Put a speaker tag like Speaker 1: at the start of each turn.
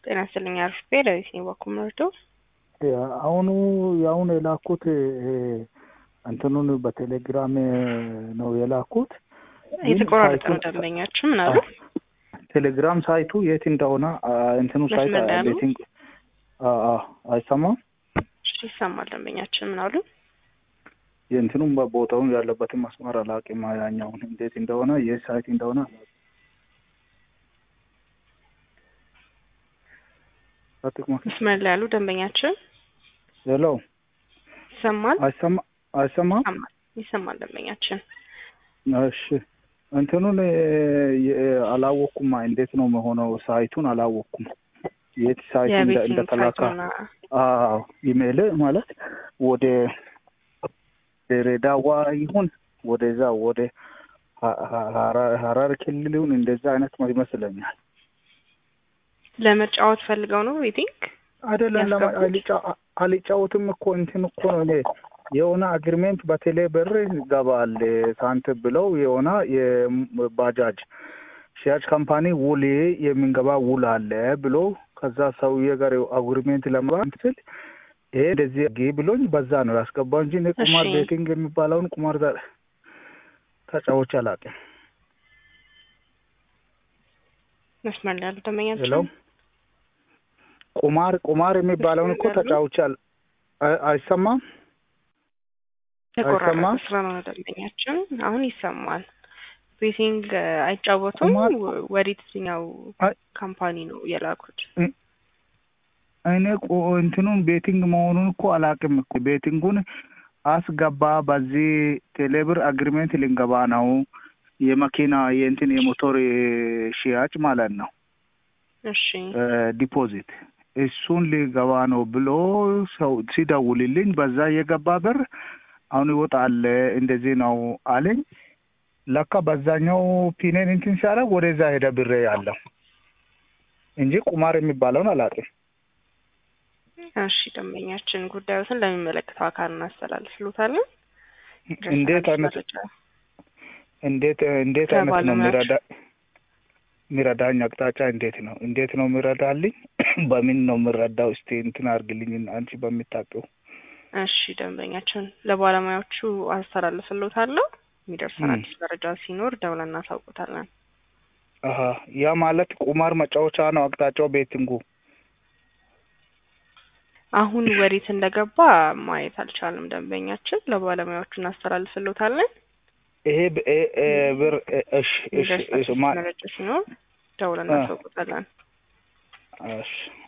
Speaker 1: ጤና ይስጥልኝ አርፍቤ ለቤት ነው በኩል መርዶ
Speaker 2: አሁኑ የአሁኑ የላኩት እንትኑን በቴሌግራም ነው የላኩት።
Speaker 1: የተቆራረጠ ነው ደንበኛችሁ ምን አሉ?
Speaker 2: ቴሌግራም ሳይቱ የት እንደሆነ እንትኑ ሳይት
Speaker 1: መስመር ላይ አሉ?
Speaker 2: ቤቲንግ አይሰማም።
Speaker 1: እሺ ይሰማል። ደንበኛችን ምን አሉ?
Speaker 2: የእንትኑም ቦታውን ያለበትን መስመር አላውቅም። ያኛውን እንዴት እንደሆነ የት ሳይት እንደሆነ አላውቅም። አጥቅማ
Speaker 1: መስመር ላይ ያሉ ደንበኛችን
Speaker 2: ሄሎ
Speaker 1: ይሰማል?
Speaker 2: አይሰማ አይሰማም።
Speaker 1: ይሰማል ይሰማል ደንበኛችን
Speaker 2: እሺ እንትኑን የ- አላወቅኩም። እንዴት ነው መሆነው? ሳይቱን አላወቅኩም። የት ሳይት እንደ-
Speaker 1: የቤቲንግ
Speaker 2: እንደተላካ
Speaker 1: ሳይቱና
Speaker 2: አዎ ኢሜል ማለት ወደ ድሬዳዋ ይሁን ወደዛ ወደ ሀ- ሀ- ሀራ- ሀረር ክልል ይሁን እንደዛ አይነት ይመስለኛል።
Speaker 1: ለመጫወት ፈልገው ነው ቤቲንግ
Speaker 2: አይደለም ለማ-
Speaker 1: ያስገቡት?
Speaker 2: አልጫ- አልጫወትም እኮ እንትን እኮ ነው እኔ የሆነ አግሪሜንት በቴሌ ብር ይገባል ሳንት ብለው የሆነ የባጃጅ ሽያጭ ካምፓኒ ውል የምንገባ ውል አለ ብሎ ከዛ ሰውዬ ጋር አግሪሜንት ለመግባት ስል ይሄ እንደዚህ ግ ብሎኝ በዛ ነው ያስገባው እንጂ እኔ ቁማር
Speaker 1: እሺ።
Speaker 2: ቤቲንግ የሚባለውን ቁማር ዛ- ተጫዎች አላውቅም።
Speaker 1: መስመር ላይ ያሉ
Speaker 2: ሄሎ
Speaker 1: ደንበኛችን
Speaker 2: ቁማር ቁማር የሚባለውን እኮ
Speaker 1: ያሉ?
Speaker 2: ተጫዎች አል አይ- አይሰማም
Speaker 1: ተቆራረጠ
Speaker 2: አይሰማም?
Speaker 1: ስለሆነ ደንበኛችን አሁን ይሰማል። ቤቲንግ እ፣ አይጫወቱም።
Speaker 2: ቁማር-
Speaker 1: ወ- ወዴት የትኛው
Speaker 2: አይ-
Speaker 1: ካምፓኒ ነው የላኩት?
Speaker 2: እኔ ቆ- እንትኑን ቤቲንግ መሆኑን እኮ አላውቅም እኮ ቤቲንጉን አስገባ በዚህ ቴሌብር አግሪሜንት ልንገባ ነው የመኪና የእንትን የሞቶር ሽያጭ ማለት ነው
Speaker 1: እሺ
Speaker 2: እ፣ ዲፖዚት እሱን ሊገባ ነው ብሎ ሰው ሲደውልልኝ በዛ የገባ ብር አሁን ይወጣል እንደዚህ ነው አለኝ። ለካ በዛኛው ፒኔን እንትን ሲያደርግ ወደዛ ሄደ ብሬ ያለው እንጂ ቁማር የሚባለውን አላውቅም።
Speaker 1: እሺ ደንበኛችን ጉዳዮትን ለሚመለከተው አካል እናስተላልፍሎታለን።
Speaker 2: እንዴት አይነት
Speaker 1: መረጃ
Speaker 2: እንዴት እንዴት አይነት ነው
Speaker 1: ከባለሙያዎች?
Speaker 2: የሚረዳ የሚረዳኝ አቅጣጫ እንዴት ነው እንዴት ነው የሚረዳልኝ? በምን ነው የምረዳው? እስቲ እንትን አድርግልኝ አንቺ በምታውቂው።
Speaker 1: እሺ ደንበኛችን ለባለሙያዎቹ አስተላልፍሎታለሁ። የሚደርሰን
Speaker 2: ም።
Speaker 1: አዲስ መረጃ ሲኖር ደውለን እናሳውቁታለን።
Speaker 2: አሀ ያ ማለት ቁማር መጫወቻ ነው አቅጣጫው ቤቲንጉ።
Speaker 1: አሁን ወዴት እንደገባ ማየት አልቻልም። ደንበኛችን ለባለሙያዎቹ እናስተላልፍሎታለን።
Speaker 2: ይሄ ብ- እ- እ ብር እ- እሺ እሺ
Speaker 1: የሚደርሰን
Speaker 2: እሺ
Speaker 1: አዲስ
Speaker 2: ማ-
Speaker 1: መረጃ ሲኖር ደውለን
Speaker 2: አ።
Speaker 1: እናሳውቁታለን።
Speaker 2: እሺ